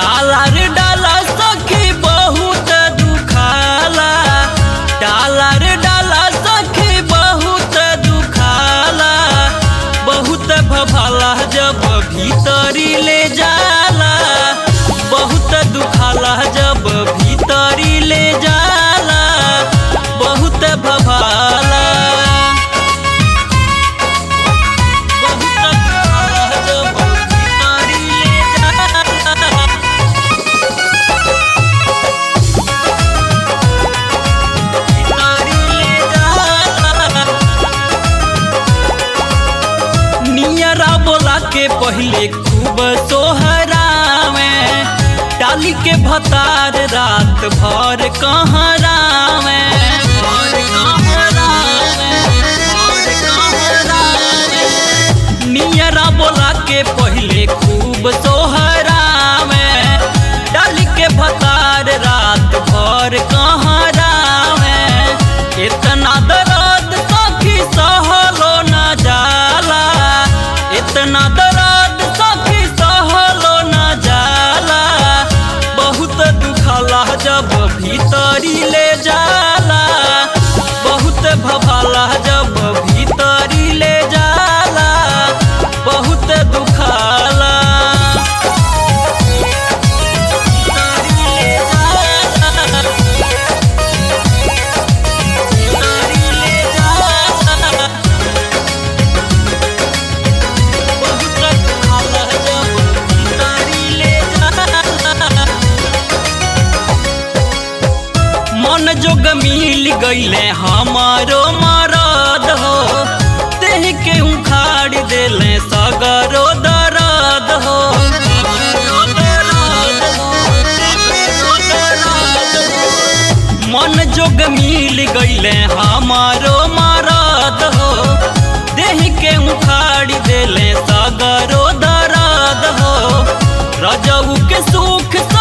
dollar डाला सखी बहुत दुखाला डालर डाला सखी बहुत दुखाला बहुत भभाला जब भीतरी ले जाला बहुत दुखाला जब भीतरी ले जाला बहुत भभाला बहुत दुखाला जब भीतरी ले जाला नियरा बोला के पहले खूब सोहरावे डाली के भतार रात भर कहरावे नियरा बोला के पहले खूब सोहरावे डाली के भतार रात भर कहरावे इतना दर्द सखी सहलो न जाला इतना दर्द सखी सहलो न जाला बहुत दुखाला जब भीतरी ले जाला बहुत भभाला जब भीतरी ले जाला बहुत दुखाला भीतरी ले जाला मन जोग मिल गईले हमारो मरद हो देह के उखाड़ देले सगरो दर्द हो मन जोग मिल गईले हमारो मरद हो देह के उखाड़ देले सगरो दर्द हो रजऊ के सुख